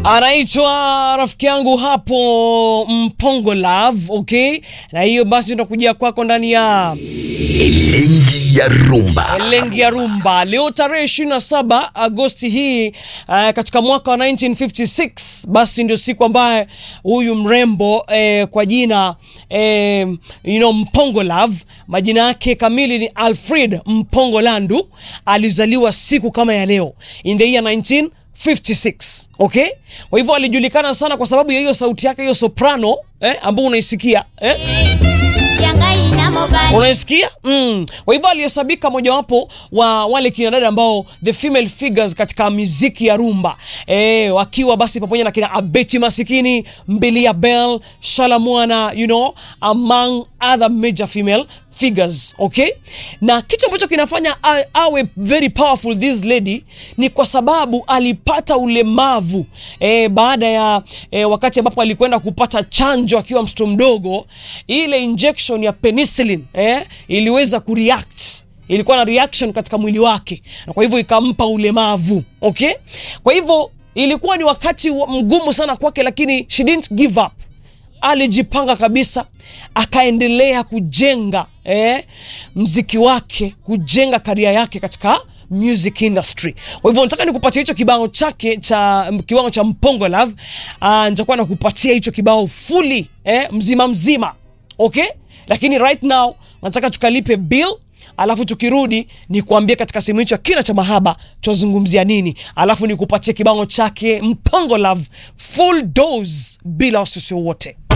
anaitwa rafiki yangu hapo Mpongo Love, okay, na hiyo basi tunakujia kwako ndani ya Elengi ya rumba. Lengi ya Rumba leo tarehe 27 Agosti hii uh, katika mwaka wa 1956 basi ndio siku ambaye huyu mrembo eh, kwa jina eh, you know, Mpongo Love majina yake kamili ni Alfred Mpongo Landu alizaliwa siku kama ya leo in the year 1956 okay. Kwa hivyo alijulikana sana kwa sababu ya hiyo sauti yake hiyo soprano eh, ambayo unaisikia eh? unaisikia mm. Kwa hivyo alihesabika mojawapo wa wale kina dada ambao the female figures katika miziki ya rumba e, wakiwa basi pamoja na kina Abeti Masikini, Mbilia Bell, Shalamwana, you know, among other major female figures okay. Na kitu ambacho kinafanya a- awe very powerful this lady ni kwa sababu alipata ulemavu e, baada ya e, wakati ambapo alikwenda kupata chanjo akiwa mtoto mdogo, ile injection ya penicillin eh, iliweza kureact ilikuwa na reaction katika mwili wake, na kwa hivyo ikampa ulemavu okay. Kwa hivyo ilikuwa ni wakati wa- mgumu sana kwake, lakini she didn't give up alijipanga kabisa akaendelea kujenga eh, mziki wake kujenga karia yake katika music industry. Kwa hivyo nataka nikupatia hicho kibao chake cha kiwango cha Mpongo Love. Uh, nitakuwa nakupatia hicho kibao fully eh, mzima mzima okay, lakini right now nataka tukalipe bill alafu tukirudi ni kuambia katika sehemu hicho ya kina cha mahaba twazungumzia nini, alafu nikupatie kibao chake Mpongo Love full dose bila wasiwasi wowote.